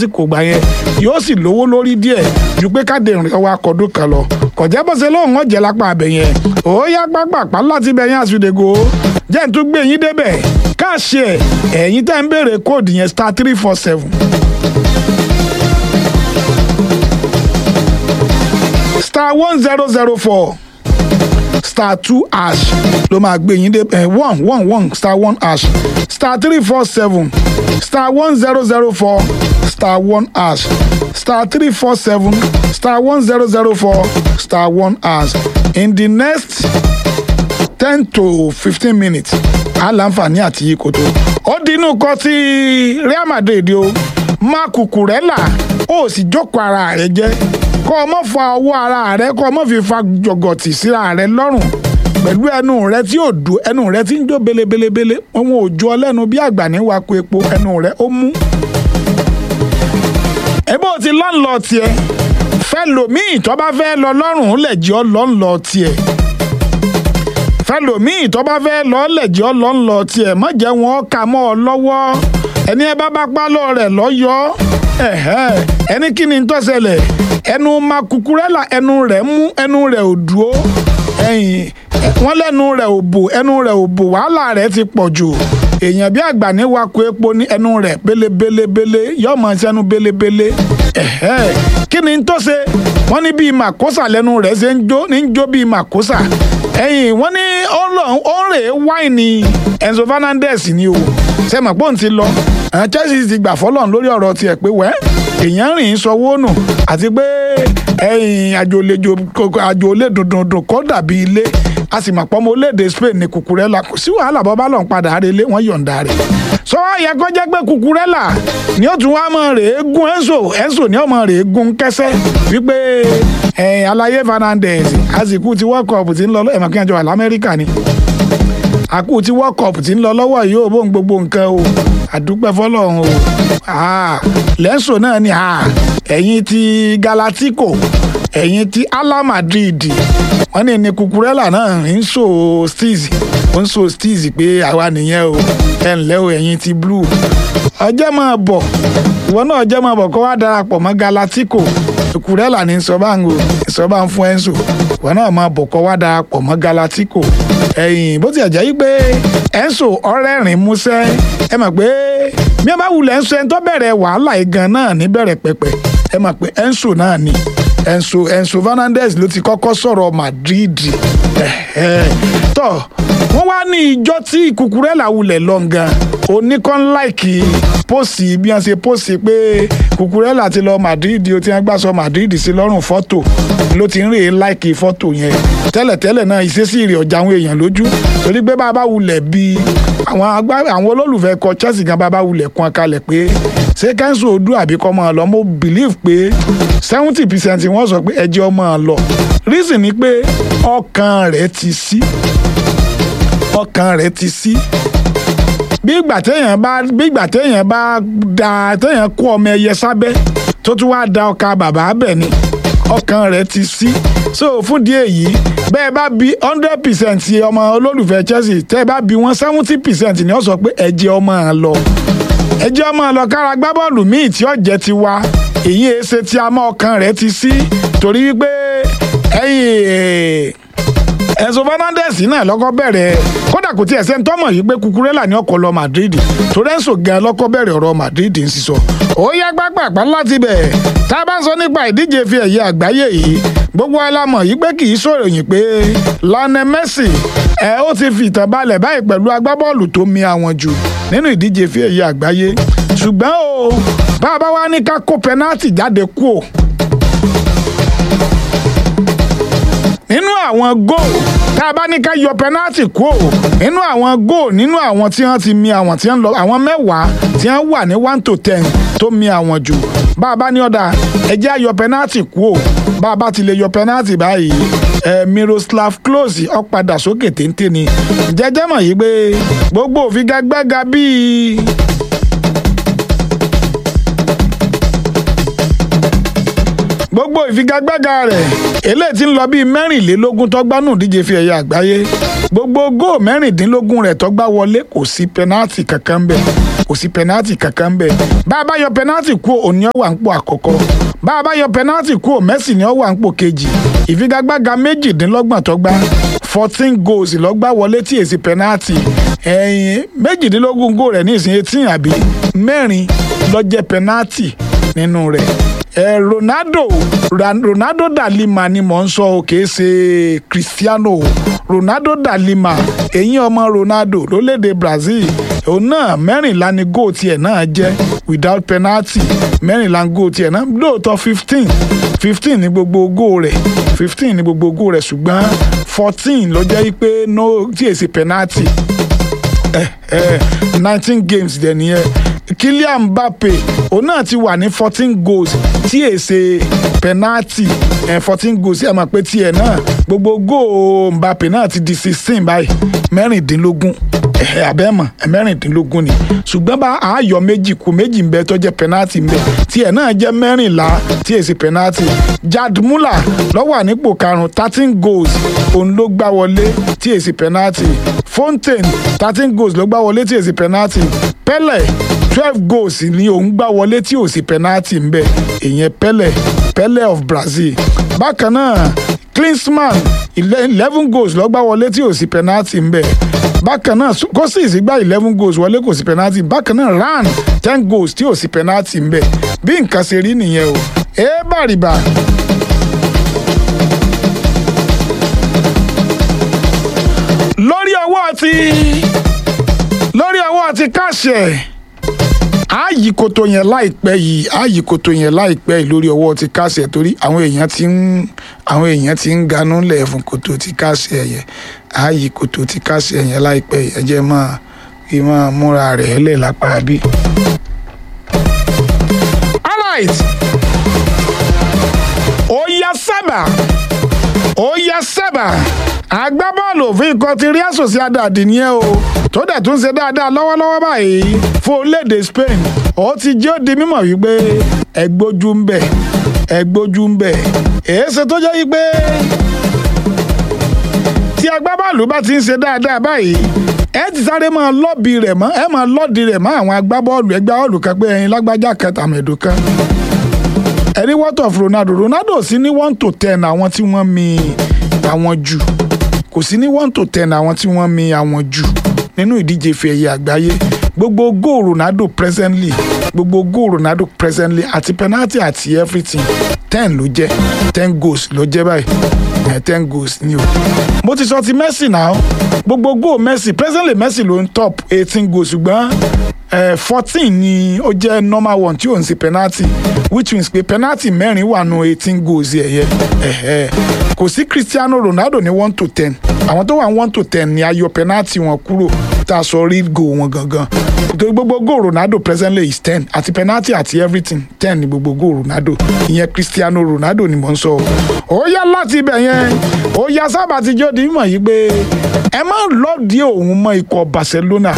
lásìkò gbà yẹn yóò sì lówó lórí díẹ̀ ju pé káde ìrìn ọwọ́ akọ̀dún kan lọ kọ̀jẹ́ bó ṣe lóun ọ̀jẹ̀ lápá abẹ yẹn ó yá pápápá láti bẹ̀ yẹn àsùdègò jẹ́ n tún gbé yín débẹ̀ káàṣì ẹ̀ ẹ̀yin tẹ́ ń béèrè kóòdù yẹn star three four seven star one zero zero four star two hash ló máa gbé yín dé eh, one one one star one hash star three four seven star one zero zero four star one hash star three four seven star one zero zero four star one hash in the next ten to fifteen minutes a láǹfààní àti yí koto ó dínú kọ tí Real Madrid o má Cucurella ó sì jókòó ara rẹ̀ jẹ́ kọ́ ọ mọ́ fa ọwọ́ ara rẹ kọ́ ọ mọ́ fi fa jọ̀gọ̀tì síra rẹ lọ́rùn pẹ̀lú ẹnu rẹ tí ò dùn ẹnu rẹ tí ń jó belebelebele òun ò jó ọ lẹ́nu bí àgbà ní wako epo ẹnu rẹ ó mú. ẹbí o ti lọ́nlọ́ tiẹ̀ fẹ́ lòmíì tó bá fẹ́ lọ lọ́rùn lẹ̀ jẹ́ ọ lọ́nlọ́ tiẹ̀ fẹ́ lòmíì tó bá fẹ́ lọ lẹ̀ jẹ́ ọ lọ́nlọ́ tiẹ̀ má jẹ́ wọn kà mọ́ ọ lọ́wọ́ ẹni ẹ bá bá pálọ̀ rẹ̀ lọ́yọ́ ẹni kí ni ń tó ṣẹlẹ̀ ẹnu ma Cucurella ẹnu rẹ̀ mú ẹnu rẹ̀ ò dúró ẹ̀yìn wọ́n lẹ́nu rẹ̀ ò bò ẹnu rẹ̀ ò bò wàhálà rẹ̀ ti pọ̀ jù èèyàn bí àgbà ní wako epo ní ẹnu rẹ̀ belebelebele yóò mọ̀ sí ẹnu belebele kí ni ń tó ṣe wọ́n ní bíi màkósà lẹ́nu rẹ̀ ṣe ń jó ní ń jó bíi màkósà ẹ̀yìn wọ́n ní ó ń rè é wáìnì Enzo Fernandez ni o ṣe mọ̀ pé òun ti lọ àwọn Chelsea ti gbà fọ́lọ́n lórí ọ̀rọ̀ tiẹ̀ pé wẹ́ èèyàn rìn sọwọ́ nù àti pé ẹ̀yìn àjò olè dùndùndùn kọ́ dàbí ilé a sì mọ̀ pé ọmọ orílẹ̀-èdè Spain ní Cucurella kò sí wàhálà bọ́ bá lọ́n padà relé wọ́n yọ̀ǹda rẹ̀ sọ wá yẹ kó jẹ́ pé Cucurella ni ó tún wá mọ̀ rè é gún Enzo Enzo ni ó mọ̀ rè é gún kẹsẹ́ wípé ẹ̀yìn Alaye Fernandez àsìkò ti World Cup ti ń lọ ẹ̀mọ̀ kí wọ́n jọ wà lamẹ́ríkà ni àkú tí world cup ti ń lọ lọ́wọ́ yìí ó bóun gbogbo nǹkan o àdúpẹ́ fọlọ́run o lẹ́sọ̀ náà ni ẹ̀yin ti galatico ẹ̀yin ti ala madrid wọ́n ní ní Cucurella náà ń so steez ó ń so steez pé àwa nìyẹn o ẹ̀ ǹlẹ́ o ẹ̀yin ti blue ọjọ́ máa bọ̀ ìwọ náà ọjọ́ máa bọ̀ kó wá darapọ̀ mọ́ galatico Cucurella ní sọ́bàǹgò sọ́bàǹ fún ẹ̀ńsò ìwọ náà máa bọ̀ kó wá darapọ̀ mọ́ galatico ẹ̀yìn bó tiẹ̀ jẹ́ yí pé ẹ̀ńsò ọ̀rẹ́rìn músẹ́ ẹ mọ̀ pé bí wọ́n bá wulẹ̀ ẹ̀ńsò ẹni tó bẹ̀rẹ̀ wàhálà igan náà níbẹ̀rẹ̀ pẹ̀pẹ̀ ẹ mọ̀ pé ẹ̀ńsò náà ni ẹ̀ńsò ẹ̀ńsò Fernandez ló ti kọ́kọ́ sọ̀rọ̀ Madrid tọ́ wọ́n wá ní ìjọ tí Cucurella wulẹ̀ lọ́ngàn oníkan láìkì pósì bí wọ́n ṣe pósì pé Cucurella ti lọ Madrid o ti wọ́n gbà sọ Madrid sí lọ́rùn fọ́tò ló ti ń rè é láìkì fọ́tò yẹn tẹ́lẹ̀tẹ́lẹ̀ náà ìṣesí rẹ̀ ọjà àwọn èèyàn lójú torí pé bàbá wulẹ̀ bí àwọn agbá àwọn olólùfẹ́ kọ Chelsea gan bàbá wulẹ̀ kún akalẹ̀ pé ṣé kẹ́ńsù odú àbí kọ́ máa lọ mo believe pé seventy percent wọ́n sọ pé ẹjẹ́ ọmọ lọ reason ni pé ọkàn rẹ̀ ti sí ọkàn rẹ̀ ti sí bí ìgbà téèyàn bá bí ìgbà téèyàn bá da téèyàn kó ọmọ ẹyẹ sábẹ́ tó tún wá da ọkà bàbá bẹ̀ ni ọkàn rẹ̀ ti sí so fún díẹ̀ yìí bẹ́ẹ̀ bá bí hundred percent ọmọ olólùfẹ́ Chelsea tẹ́ ẹ bá bí wọn seventy percent ni ó sọ pé ẹ̀jẹ̀ ọmọ lọ ẹ̀jẹ̀ ọmọ lọ kára gbá bọ́ọ̀lù míì tí ó jẹ́ ti wa èyí ẹsẹ̀ tí a mọ ọkàn rẹ̀ ti sí torí wípé ẹ̀yìn Enzo Fernandez náà lọ́kọ́ bẹ̀rẹ̀ kódà kò tí ẹ̀sẹ̀ ń tọ́mọ̀ yìí pé Cucurella ní ọkọ̀ lọ Madrid torí Enzo gan lọ́kọ́ bẹ̀rẹ̀ ọ̀rọ̀ Madrid ń sísọ. ó yá gbàgbàgbà láti bẹ̀ tá a bá sọ nípa ìdíje fi ẹ̀yẹ àgbáyé yìí gbogbo alámọ̀ yìí pé kì í sọ̀ròyìn pé Lionel Messi ẹ̀ ó ti fi ìtàn balẹ̀ báyìí pẹ̀lú agbábọ́ọ̀lù tó mi àwọn jù nínú ìdíje fi ẹ̀yẹ àgbáyé ṣùgbọ́n o bá a bá wá ní ká kó pẹ́nátì jáde kú o nínú àwọn góò tá a bá ní ká yọ pẹnátì kú ò nínú àwọn góò nínú àwọn tí wọ́n ti mi àwọn tí wọ́n lọ àwọn mẹ́wàá tí wọ́n wà ní one to ten tó mi àwọn jù bá a bá ní ọ̀dà ẹjẹ́ á yọ pẹnátì kú ò bá a bá ti lè yọ pẹnátì báyìí ẹ Miroslav Klose ó padà sókè téńté ni jẹjẹ mọ̀ yìí pé gbogbo òfigagbága bíi gbogbo ìfigagbága rẹ̀ eléyìí tí ń lọ bíi mẹ́rìnlélógún tọ́gbánù díje fi ẹ̀yà àgbáyé gbogbo góò mẹ́rìndínlógún rẹ̀ tọ́gbá wọlé kò sí pẹ́nátì kankan bẹ̀ kò kò sí penalty kankan ń bẹ̀ bá a bá yọ penalty kúrò òní ó wà ń pò àkọ́kọ́ bá a bá yọ penalty kúrò Messi ni ó wà ń pò kejì ìfigagbága méjìdínlọ́gbọ̀n tó gbá fourteen goals lọ́gbà wọlé tí èsì penalty ẹ̀yìn méjìdínlógún goal rẹ̀ ní ìsìn eighteen àbí mẹ́rin ló jẹ́ penalty nínú rẹ̀ ẹ Ronaldo Ronaldo da Lima ni mò ń sọ o kìí ṣe Cristiano Ronaldo da Lima èyí ọmọ Ronaldo lólédè Brazil òun náà mẹ́rìnlá ni goal tiẹ̀ náà jẹ́ without penalty mẹ́rìnlá goal tiẹ̀ náà lóòótọ́ fifteen fifteen ní gbogbo goal rẹ̀ fifteen ní gbogbo goal rẹ̀ ṣùgbọ́n fourteen ló jẹ́ pé no tí èsì penalty nineteen games dẹ̀ nìyẹn Kylian Mbappe òun náà ti wà ní fourteen goals tí èsè penalty fourteen goals ẹ̀ mọ̀ pé tiẹ̀ náà gbogbo goal Mbappe náà ti di sixteen báyìí mẹ́rìndínlógún abẹ́mọ̀ mẹ́rìndínlógún ni ṣùgbọ́n bá ààyò méjì kù méjì ń bẹ tó jẹ́ penalty ń bẹ tiẹ̀ náà jẹ́ mẹ́rìnlá tí èsì penalty Gerd Müller ló wà nípò karùn-ún thirteen goals òun ló gbá wọlé tí èsì penalty Fontaine thirteen goals ló gbá wọlé tí èsì penalty Pele twelve goals ni òun gbá wọlé tí ò sí penalty ń bẹ ìyẹn Pele Pele of Brazil bákan náà Klinsmann eleven goals ló gbá wọlé tí ò sí penalty ń bẹ bákan náà Kosis gba eleven goals wọlé kò sí penalty bákan náà Ran ten goals tí ò sí penalty ń bẹ bí nǹkan ṣe rí nìyẹn o ẹ bàrìbà. lórí ọwọ́ ti lórí ọwọ́ ti káṣẹ̀ ààyè kòtò yẹn láìpẹ́ yìí ààyè kòtò yẹn láìpẹ́ yìí lórí ọwọ́ ti káṣẹ̀ torí àwọn èèyàn ti ń àwọn èèyàn ti ń ganú lẹ̀ fún kòtò ti káṣẹ̀ yẹn ààyè kòtò ti káṣẹ̀ yẹn láìpẹ́ yìí ẹ jẹ́ máa kí máa múra rẹ̀ lẹ̀ lápá bí. alright ó yá sábà ó yá sábà agbábọ́ọ̀lù òfin ikọ̀ ti Real Sociedad nìyẹn o tó dẹ̀ tún ṣe dáadáa lọ́wọ́lọ́wọ́ báyìí fún orílẹ̀-èdè Spain ó ti jẹ́ ó di mímọ̀ wípé ẹgbójú ń bẹ̀ ẹgbójú ń bẹ̀ èéṣe tó jẹ́ wípé tí agbábọ́ọ̀lù bá ti ń ṣe dáadáa báyìí ẹ ti sáré máa lọ́ọ̀bì rẹ̀ mọ́ ẹ máa lọ́ọ̀dì rẹ̀ mọ́ àwọn agbábọ́ọ̀lù ẹgbẹ́ bọ́ọ̀lù kan pé ẹyin lágbájá kan tàmẹ̀dù kan ẹni what of Ronaldo Ronaldo sí ní one to ten àwọn tí wọ́n mi àwọn jù kò sí ní one to ten àwọn tí wọ́n mi àwọn jù nínú ìdíje ife ẹ̀yẹ àgbáyé gbogbo goal Ronaldo presently gbogbo goal Ronaldo presently àti penalty àti everything ten ló jẹ́ ten goals ló jẹ́ báyìí ẹ̀ ten goals ni o. mo ti sọ ti Messi náà gbogbo goal Messi presently Messi ló ń top eighteen goals ṣùgbọ́n fourteen ni ó jẹ́ normal one tí ò ń ṣe penalty which means pé penalty mẹ́rin wà nù eighteen goals ẹ̀yẹ kò sí Cristiano Ronaldo ní one to ten àwọn tó wà one to ten ni ayọ penalty wọn kúrò tá a sọ real goal wọn gangan nítorí gbogbo goal Ronaldo presently is ten àti penalty àti everything ten ni gbogbo goal Ronaldo ìyẹn Cristiano Ronaldo ni mò ń sọ ó yá láti ibẹ̀ yẹn ó yá sábà ti jọ́ di mímọ̀ yìí pé ẹ má lọ́ọ̀dì òun mọ́ ikọ̀ Barcelona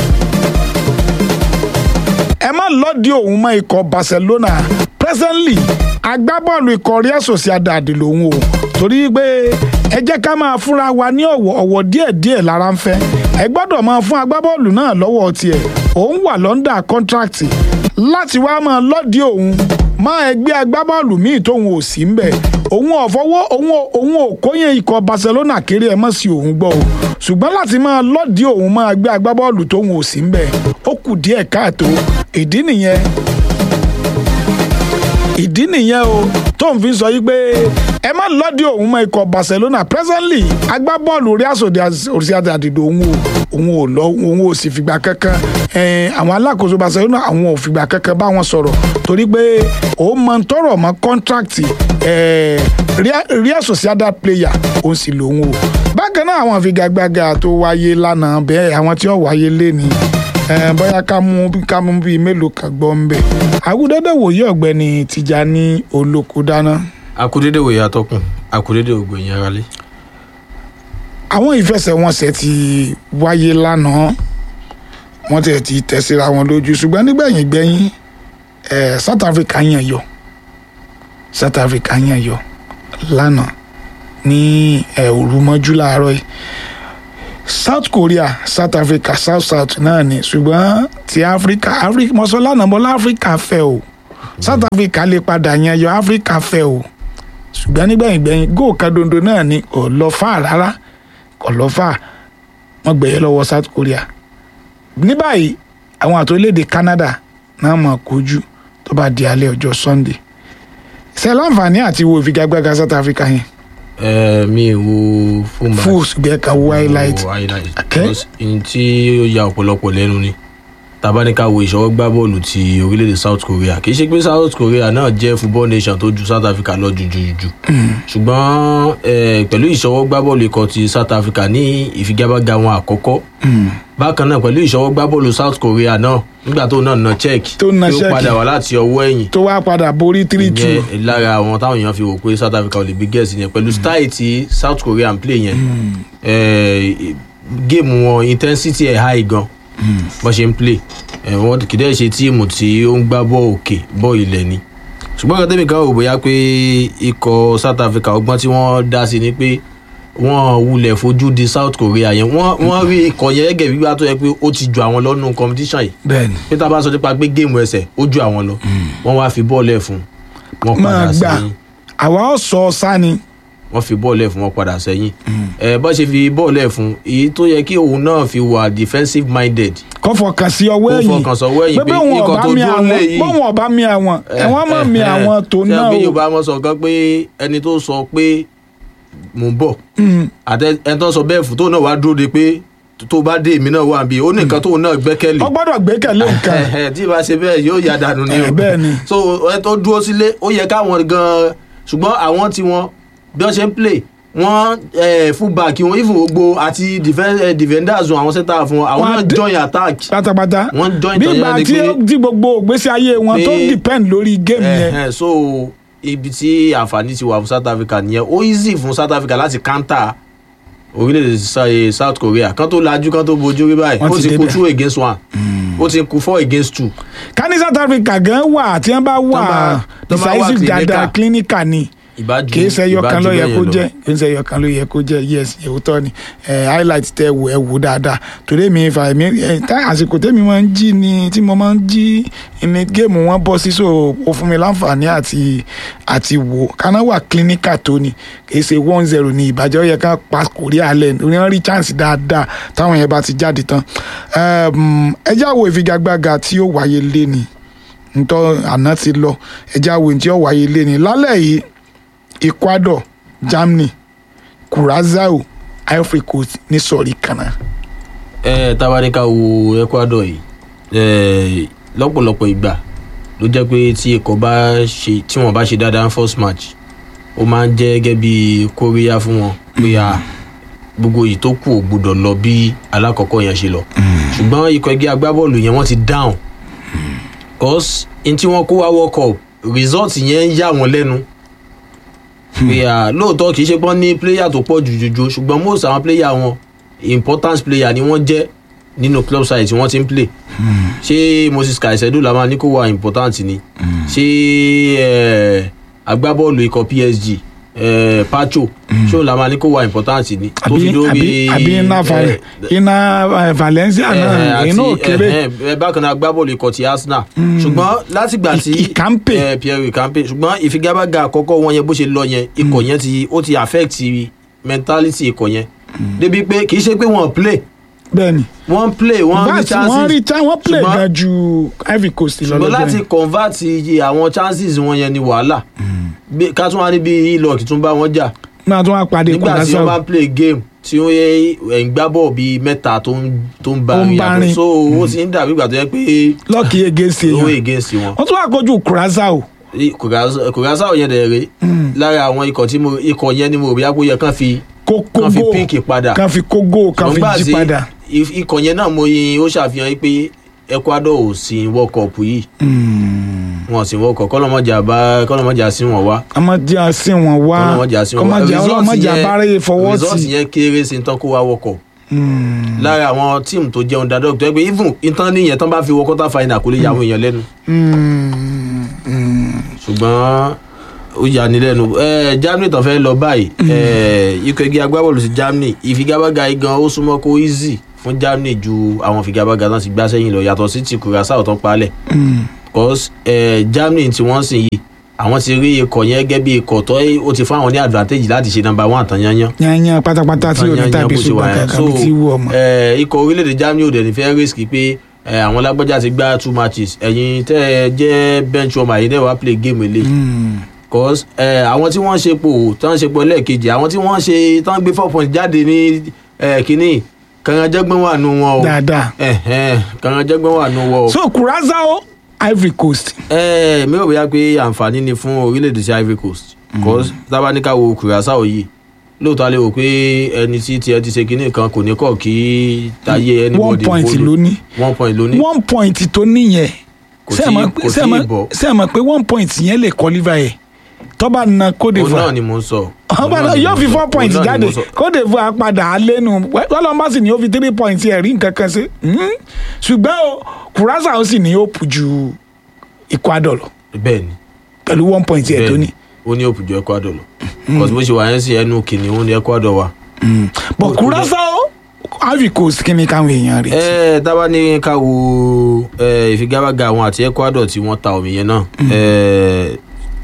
ẹ má lọ́ọ̀dì òun mọ́ ikọ̀ Barcelona presently agbábọ́ọ̀lù ikọ̀ Real Sociedad lòun o torí pé ẹ jẹ́ ká máa fúnra wa ní ọ̀wọ̀ ọ̀wọ̀ díẹ̀díẹ̀ lára ń fẹ́ ẹ gbọ́dọ̀ máa fún agbábọ́ọ̀lù náà lọ́wọ́ tiẹ̀ òun wà lọ́ndà kọ́ńtrákìtì láti wá máa lọ́ọ̀dì òun má ẹgbẹ́ agbábọ́ọ̀lù míì tóun ò sí ń bẹ̀ òun ò fọwọ́ òun òun ò kóyè ikọ̀ Barcelona kéré ẹ mọ̀ sí òun gbọ́ o ṣùgbọ́n láti máa lọ́ọ̀dì òun máa gbé agbábọ́ọ̀lù tóun ò sí ń bẹ̀ ó kù díẹ̀ káàtó ìdí nìyẹn ìdí nìyẹn o tó ń fi sọ yìí pé ẹ má lọ́dí òun mọ ikọ̀ Barcelona presently agbábọ́ọ̀lù Real Sociedad òun o òun ò lọ òun ò sì fìgbà kankan àwọn alákòóso Barcelona àwọn ò fìgbà kankan bá wọn sọ̀rọ̀ torí pé òun mọ tọrọ mọ kọ́ńtrákìtì Real Sociedad player òun sì lòun o bákan náà àwọn àfigagbága tó wáyé lánàá bẹ́ẹ̀ àwọn tí ó wáyé lé ní bóyá ká mú ká mú bíi mélòó kan gbọ́ ń bẹ̀. àgùdẹ́dẹ́ wòye ọ̀gbẹ́ni Tìjání Olókùdáná. akudede wòye atọ́kùn akudede ògbóyin aráalé. àwọn ìfẹsẹ̀wọnsẹ̀ ti wáyé lánàá wọ́n tẹ̀ ti tẹ̀ síra wọn lójú ṣùgbọ́n nígbẹ̀yìn gbẹ̀yìn South Africa yàn yọ South Africa yàn yọ lánàá ní òru mọ́jú láàárọ̀ yìí south korea south africa south south náà ni ṣùgbọ́n ti africa africa mọ́sálá nàbọ́lá africa fẹ́ o south africa lè padà yan yọ africa fẹ́ o ṣùgbọ́n nígbẹ̀yìn gbẹ̀yìn góò kan dondo náà ni kò lọ fà rárá kò lọ fà wọ́n gbẹ̀yẹ lọ́wọ́ south korea ní báyìí àwọn àti orílẹ̀-èdè canada náà mọ̀ kojú tó bá di alẹ́ ọjọ́ sunday ṣe láǹfààní àti wo ìfigagbága south africa yẹn ẹ mi ò wo fún bá fún ṣùgbọ́n ẹ̀ka wo highlight wo highlight Okay. because n tí ó ya ọ̀pọ̀lọpọ̀ lẹ́nu ni tabaníkà wo ìṣọwọ́ gbá bọ́ọ̀lù ti orílẹ̀-èdè south korea kì í ṣe pé south korea náà jẹ́ football nation tó ju south africa lọ jù jù jù ṣùgbọ́n eh, pẹ̀lú ìṣọwọ́ gbá bọ́ọ̀lù ikọ̀ ti south africa ní ìfigagbága wọn àkọ́kọ́ bákan náà pẹ̀lú ìṣọwọ́ gbá bọ́ọ̀lù south korea náà nígbà tó náà na check Tó na tí ó check. padà wá láti ọwọ́ ẹ̀yìn tó wá padà borí three two ìyẹn lára àwọn táwọn èèyàn fi wò pé south africa ò lè bí gẹ̀ẹ́sì yẹn pẹ̀lú style tí south korea ń play yẹn eh, géèmù wọn intensity ẹ̀ high gan bọ́n ṣe ń play eh, wọn kì í dẹ́ ṣe tíìmù tí ó ń gbá bọ́ òkè bọ́ ilẹ̀ ni ṣùgbọ́n kan tẹ́mi kan wò bóyá pé ikọ̀ south africa ọgbọ́n tí wọ́n dá sí ni pé wọ́n wulẹ̀ fojú di south korea yẹn wọ́n wọ́n rí ikọ̀ yẹn gẹ́gẹ́ bí wá tó yẹ pé ó ti ju àwọn lọ́nu competition yìí bẹ́ẹ̀ni pé tá a bá sọ nípa pé géèmù ẹsẹ̀ ó ju àwọn lọ wọ́n wá fi bọ́ọ̀lù ẹ̀ fún wọn máa padà gbà sẹ́yìn àwa ó sọ sani wọ́n fi bọ́ọ̀lù ẹ̀ fún wọn padà sẹ́yìn ẹ̀ bọ́ ṣe fi bọ́ọ̀lù ẹ̀ fún èyí tó yẹ kí òun náà fi wà defensive minded kó fọkàn sí ọwọ́ kó ẹ̀yìn fọkàn sọ́wọ́ ẹ̀yìn pé wọn ikọ̀ ọba tó mi dúró àwọn lé yìí bọ́wọn ọba mi àwọn ẹ̀wọ̀n mọ̀ mi àwọn tó náà ṣé o yorùbá wọn sọ kan pé ẹni tó sọ pé mò ń bọ̀ Mm. àti ẹni tó sọ bẹ́ẹ̀ fún tó náà wá dúró de pé tó bá dé èmi náà wà bí ó ní nǹkan tóun náà gbẹ́kẹ̀lé ó gbọ́dọ̀ gbẹ́kẹ̀lé nǹkan tí ìbá ṣe bẹ́ẹ̀ yóò yà dànù ni Eh, bẹ́ẹ̀ ni. so ẹ tó dúró sílé ó yẹ káwọn gan ṣùgbọ́n àwọn tí wọn bí wọ́n ṣe ń play wọ́n eh, fullback wọn even gbogbo àti defen- eh, defenders wọn àwọn center fún wọn àwọn Wọ́n á náà dé- join attack pátápátá wọ́n join bí tọ̀yẹ́ ìgbà ni tí pé tí gbogbo ìgbésí ayé wọn tó pé- depend lórí géèmù yẹn Eh, eh, so ibi tí àǹfààní ti wà fún south africa nìyẹn ó easy fún south africa láti counter orílẹ̀-èdè Sa- eh, south korea kan tó lajú kan tó bojú rí báyìí Wọ́n ó ti ti kú débẹ̀. two against one ó ti kú four against two ká ní south africa gan wà tí wọ́n bá wà bá- tán bá wà decisive clinical. dáadáa clinical ni ìbájú kì í ṣe ẹyọ kan ìbájú ló yẹ bẹ́ẹ̀ kó yẹn lọ. jẹ́ kì í ṣe ẹyọ kan ló yẹ kó jẹ́ yes òótọ́ ni Eh, highlight tẹ wò ẹ wò dáadáa torí mi fà mí eh, tá àsìkò tẹ́mi máa ń jí ni tí mo máa ń jí ní géèmù wọn bọ́ sí so ó fún mi láǹfààní àti àti wò kaná wà clinical tó ni kì í ṣe one zero ní ìbàjẹ́ ó yẹ ká pa Korea lẹ̀ ní wọ́n rí chance dáadáa táwọn yẹn bá ti jáde tán Um, ẹ já wo ìfigagbága tí ó wáyé lé ni ntọ́ àná ti lọ ẹ já wo tí ó wáyé lé ni lálẹ́ yìí ecuador germany curacao ivory coast ní sọ̀rí kaná. ẹ tabaníkà wo ecuador yìí ẹ lọ́pọ̀lọpọ̀ ìgbà ló jẹ́ pé tí ikọ̀ bá ṣe tí wọ́n bá ṣe dáadáa ní first match ó máa ń jẹ́ gẹ́gẹ́ bí kóríyá fún wọn pé a gbogbo yìí tó kù ò gbúdọ̀ lọ bí alákọ̀ọ́kọ́ yẹn ṣe lọ ṣùgbọ́n ikọ̀ ẹgbẹ́ agbábọ́ọ̀lù yẹn wọ́n ti down cause n tí wọ́n kó wá world cup result yẹn ń yà wọ́n lẹ́nu pé à lóòótọ́ kì í ṣe pọ́n ní player tó pọ̀ jù jùjù ṣùgbọ́n most àwọn player wọn important player ni wọ́n jẹ́ nínú club side tí wọ́n ti ń play ṣé moses kaisedo la máa ní kó wà important ni ṣé eh, agbábọ́ọ̀lù ikọ̀ psg eh, pacho ṣé òun la máa ní kó wà important ni tó àbí fi dórí àbí àbí iná Val- eh, iná eh, valencia náà iná òkèrè ẹ bákan náà agbábọ́ọ̀lù ikọ̀ ti arsenal ṣùgbọ́n látìgbà tí I- Ikampe. eh, pierre ikampe ṣùgbọ́n ìfigagbága àkọ́kọ́ wọn yẹn bó ṣe lọ yẹn ikọ̀ yẹn ti ó ti affect mentality ikọ̀ yẹn débi pé kì í ṣe pé wọ́n play bẹ́ẹ̀ni wọ́n play wọ́n rí vat wọ́n rí chances tá wọ́n play ṣùgbọ́n- gan ju ivory coast lọ ṣùgbọ́n lọ́jọ́ láti yẹn. convert iye àwọn chances wọn yẹn ni wàhálà Bí- ká tún wá níbi ilọ̀kì tún bá wọn jà náà tún wá pàdé nígbà tí wọ́n curacao bá play game tí ó yẹ ẹ̀ ń gbá bọ̀ bíi mẹ́ta tó ń tó ń bá Tó ń rìn bá àbọ̀ rìn. so ó ti ń dàbí ìgbà tó yẹ pé lọ́ọ̀kì against owó èèyàn against wọn. wọ́n tún wá kojú curacao kògásá yẹn dẹ̀ rè lára àwọn ikọ̀ tí mo ikọ̀ yẹn ni mo rò bí akó yẹ kán fi kó kán fi kógó pínkì padà kan fi kógó kan fi Ṣùgbọ́n jí tí padà. if- ikọ̀ yẹn náà mo yin ó ṣàfihàn pé ecuador ò sí world cup yìí wọn ò sí world cup kọ́lọ́mọjà bá kọ́lọ́mọjà sí wọn wá ọmọdé àsìn wọn wá kọ́lọ́mọjà sí wọn wá kọ́mọdé Result ọlọ́mọdé yẹn- abárẹ́yẹ fọwọ́ result tì. yẹn kéré sí tán kó wá world cup Mm. lára àwọn tíìmù tó jẹun dáadọ́ tó yẹ pé even ìtàn níyẹn tán bá fi wọ quarter final kò lè yà àwọn èèyàn lẹ́nu Mm. Mm. ṣùgbọ́n ó yà ní lẹ́nu ẹ germany tó fẹ́ lọ báyìí ẹ ikọ̀ igi agbábọ́ọ̀lù sí germany ìfigagbága yìí gan ó súnmọ́ kó easy fún germany ju àwọn ìfigagbága náà ti gbá sẹ́yìn lọ yàtọ̀ sí ti curacao tó ń palẹ̀ because ẹ germany tí wọ́n sìn yìí àwọn ti rí ikọ̀ yẹn gẹ́gẹ́ bí ikọ̀ tó ó ti fún àwọn ní advantage láti ṣe number one tán yányán yanyan pátápátá tí ò ní tàbí ṣùgbọ́n kankan bí tí wù ọmọ. ẹ ikọ̀ orílẹ̀-èdè germany ò dẹ̀ ní fẹ́ risk pé ẹ, àwọn lágbájá ti gbá two matches ẹ̀yin tẹ́ ẹ jẹ́ bench warmer yìí náà wá play game eléyìí cause ẹ àwọn tí wọ́n ṣe pò tán ṣe pò lẹ́ẹ̀kejì àwọn tí wọ́n ṣe tán gbé four points jáde ní ẹ, kínní kàngájẹ́gbọ́n wà nù wọn o dáadáa. Ẹ̀hẹ́n, kàngájẹ́gbọ́n wà nù wọn o. so curacao ivory coast ẹ mi ò bóyá pé àǹfààní ni fún orílẹ̀-èdè sí ivory coast cause tábánikà wo curacao yìí lóòótọ́ a lè wò pé ẹni tí tiẹ̀ ti ṣe kínní kan kò ní kọ̀ kí táyé anybody one point follow. ló ní one point ló ní one point tó níyẹn Kò ṣé ẹ tí- mọ̀ kò pé- ṣé ẹ tí ì mọ̀- bọ̀. ṣé ẹ mọ̀ pé one point yẹn lè qualify ẹ̀ tó bá na cote òun náà divoire ni mò ń sọ. ọba Òun náà náà ni yóò mò ń fi sọ. four Òun points náà ni jáde mò ń sọ. cote divoire padà á lẹ́nu wọ́n sì ní ó fi three points ẹ̀ rí nǹkan kan sí Hmm. ṣùgbọ́n o curacao sì ní ó pù ju ecuador lọ bẹ́ẹ̀ni pẹ̀lú one point ẹ̀ tó ní. ó ní òpùjọ ecuador lọ cause bó ṣe wà yẹn sí ẹnu kìnìún ní ecuador wa. but curacao ivory coast kí ni káwọn èèyàn rẹ̀ ẹ tábà ní ká wo ẹ, ìfigagbága àwọn àti ecuador tí wọ́n ta omi yẹn náà ẹ,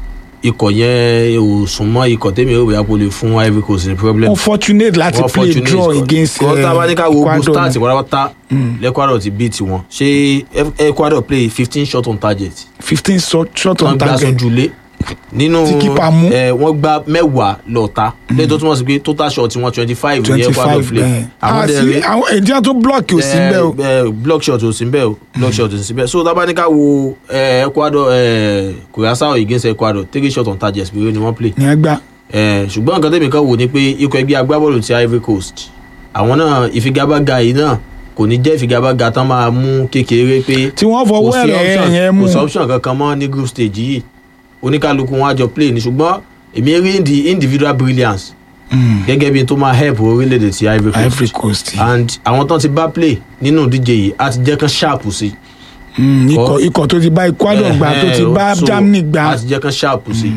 ikọ̀ yẹn ò súnmọ́ ikọ̀ tẹ́mi ò bóyá kó lè fún ivory coast ní problem. unfortunate láti Wọ́n play fortunate draw cause- against cause tábà ní ká wo gbogbo ecuador start ni. pátápátá lẹ́kwádọ̀ ti beat wọn ṣé Ef- ecuador play fifteen shot on target fifteen shot shot wọ́n on gbá target sójúlé nínú Tí keeper mú. ẹ, wọ́n gbá mẹ́wàá lọ́ta lẹ́yìn tó túmọ̀ sí pé total shot wọn twenty five ní twenty ecuador five play bẹ́ẹ̀ àwọn dẹ̀ rí àwọn èdè tó block ò sí bẹ́ẹ̀ o ẹ, ẹ, block shot ò sí bẹ́ẹ̀ o block shot ò sí bẹ́ẹ̀ so tábà ní ká wo ẹ, ecuador ẹ, curacao against ecuador three shot on target péré ni wọ́n play ní ẹgbà ẹ, ṣùgbọ́n nǹkan tẹ̀mí kan wò ni pé ikọ̀ ẹgbẹ́ agbábọ́ọ̀lù ti ivory coast àwọn náà ìfigagbága yìí náà kò ní jẹ́ ìfigagbága tán máa mú kékeré pé tí wọ́n fọwọ́ kò sí ẹ̀rẹ̀ option- yẹn mú kò sí option kankan mọ́ ní group stage yìí oníkálukú wọn á jọ play ní ṣùgbọ́n èmi rí indi- individual brilliance gẹ́gẹ́ bí n tó máa help orílẹ̀-èdè ti ivory coast ivory coast and àwọn tán ti bá play nínú ìdíje yìí á ti jẹ́ kán sharp sí Mm, ikọ̀ ikọ̀ tó ti bá ecuador gbà tó ti Eh, bá so, germany gbà á ti jẹ́ kán sharp sí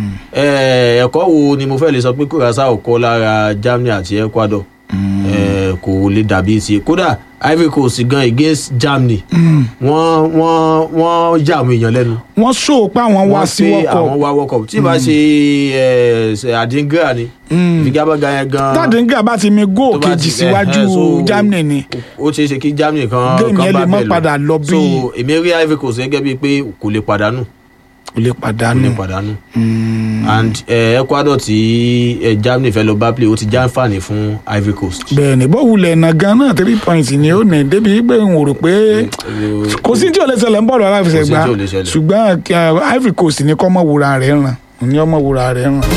Eh, ẹ̀kọ́ wo ni mo fẹ́ lè sọ pé curacao kọ́ lára germany àti ecuador Eh, kò lè dàbí ti kódà ivory coast gan against germany wọ́n wọ́n wọ́n yà àwọn èèyàn lẹ́nu wọ́n sọ pé àwọn wá wọ́n sí pé wọ́kọ̀ àwọn wá world cup tí ìbá ṣe ẹ, ṣe àdíngra ni ìfigagbága yẹn gan tàdínkà bá ti mi góò tó bá kejì ti- síwájú ẹ, ẹ, so, germany ni ó ṣeé ṣe kí germany kan Game kan yẹn bá lè má bẹ́ẹ̀ padà lọ bí- so èmi rí ivory coast gẹ́gẹ́ bíi pé kò lè pàdánù kò lè kò pàdánù lè pàdánù and eh, ecuador tí eh, germany fẹ́ lọ bá play ó ti já àǹfààní fún ivory coast. bẹ́ẹ̀ ni bó wulẹ̀ ẹ̀nà gan náà three points ni ó ní débi pé n ò rò pé kò sí tí ò lè ṣẹlẹ̀ ń bọ̀rọ̀ aláfẹsẹ̀gbá Kò sí tí ò lè ṣẹlẹ̀. ṣùgbọ́n kí, uh, ivory coast ní kọ́ mọ̀ wúra rẹ̀ ràn ní ọmọ wúra rẹ̀ ràn.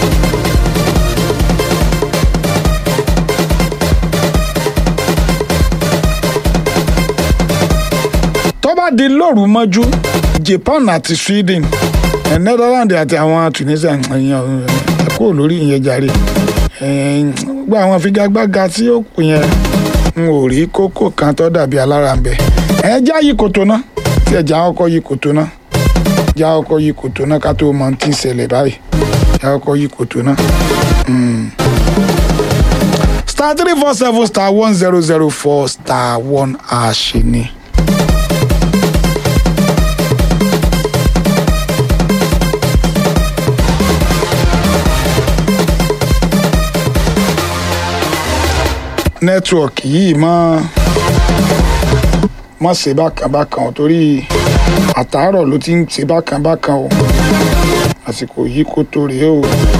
tó bá di lóru mọ́jú japan àti sweden eh, netherlands àti àwọn tunisia ẹ̀yàn ẹ̀ kúrò lórí ìyẹn jàre Eh, gba àwọn figagbága tí ó kù yẹn n ò rí kókó kan tó dàbí alára ń bẹ ẹ já yí kòtò náà tí ẹ já ọkọ yí kòtò náà já ọkọ yí kòtò náà ká tó mọ ohun tí ń ṣẹlẹ̀ báyìí já ọkọ yí kòtò náà. Mm. star three four seven star one zero zero four star one àṣẹ ni. nẹ́tíwọ̀kì yìí mọ́ mọ́ ṣe bákan bákan o torí àtàárọ̀ ló ti ń ṣe bákan bákan o àsìkò yìí kò tó rèé o.